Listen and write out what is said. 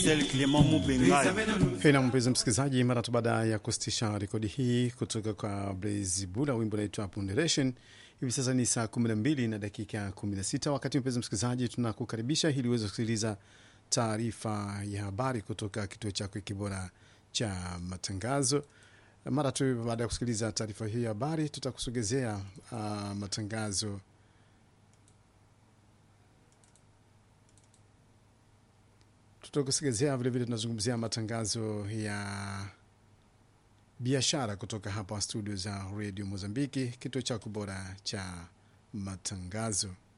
Hena mpenzi msikilizaji, mara tu baada ya kusitisha rekodi hii kutoka kwa Blaze Bula, wimbo unaitwa Ponderation. Hivi sasa ni saa 12 na dakika 16. Wakati mpenzi msikilizaji, tunakukaribisha ili uweze kusikiliza taarifa ya habari kutoka kituo chako kibora cha matangazo. Mara tu baada ya kusikiliza taarifa hii ya habari, tutakusogezea uh, matangazo tutakusogezea vilevile, tunazungumzia matangazo ya biashara kutoka hapa studio za redio Mozambiki, kituo chako bora cha matangazo.